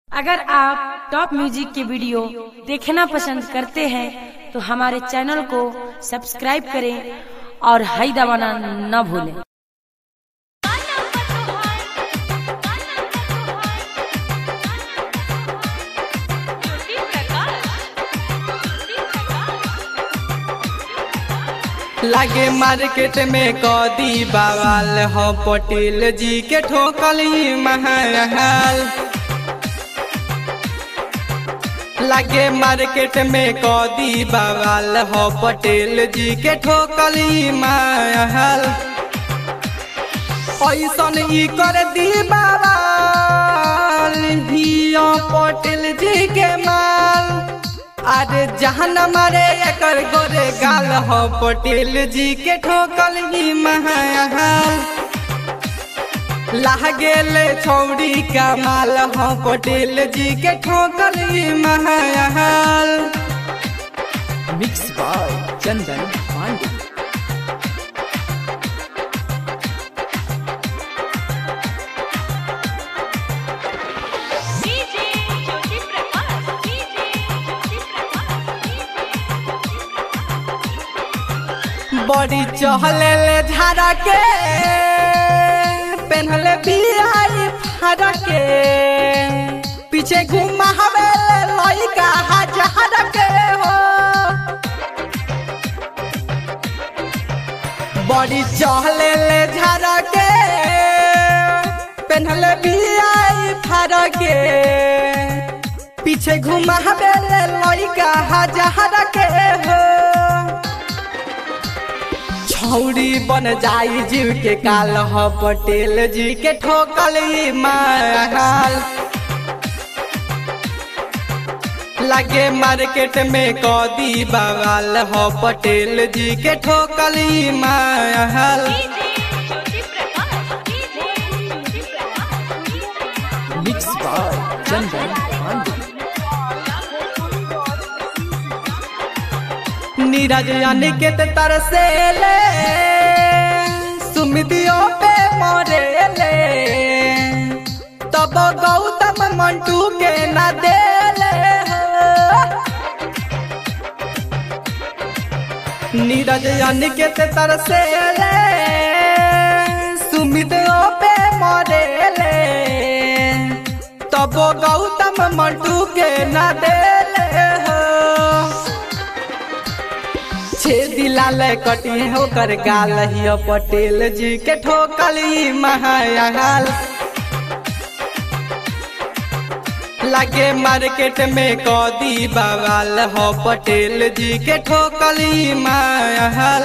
अगर आप top music के वीडियो देखना पसंद करते हैं तो हमारे चैनल को सब्सक्राइब करें और हाई दबाना न भूलें लागे मार्केट में कदी बवाल हो पटेल जी के ठोकली महल लागे मार्केट में कदी बवाल हो पटेल जी के ठोकली महल ऐसन ई कर दी बवाल हिया पटेल जी के माल अरे जहन मारे एकर गोरे गाल हो पटेल जी के ठोकल ही महल लाह गेले छौड़ी का माल हो पटेल जी के ठोकल ही महल mix by Chandan Pandey DJ Jyoti Prakash DJ Jyoti Prakash बड़ी चहले ले झारा के पेन्हले बिहारी फारा के पीछे घुमा हवे लइका हजार के हो बड़ी चहले ले झारा के पेन्हले बिहारी फारा के पीछे घुमा हवे लइका हजार के हो छौरी बन जाई जीव के काल ह पटेल जी के ठोकल ई महल लगे मार्केट में कदी बवाल हो पटेल जी के ठोकल ई महल Jyoti Prakash DJ Jyoti Prakash mix by Chandan Pandey Neeraj Aniket तरसेले सुमितियों पे मरेले तब गौतम मंटू के न देले हो। नीरज अनिकेत तरसेले सुमितियों पे मरेले तब गौतम मंटू के न देले हो छे दिलाल कटी होकर गाल हियो पटेल जी के ठोकली महायाल लगे मार्केट में कदी बवाल हो पटेल जी के ठोकली महल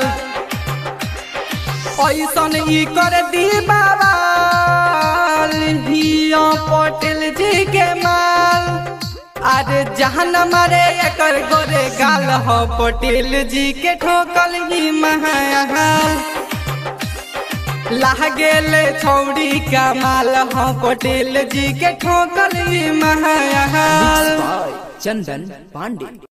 ऐसन ई कर दी बवाल हियो पटेल जी के माल अरे जहन मारे एकर गोरे गाल हो पटेल जी के ठोकल ही महल लाह गेले छौड़ी का माल हो पटेल जी के ठोकल ही महल मिक्स बाय चंदन पांडे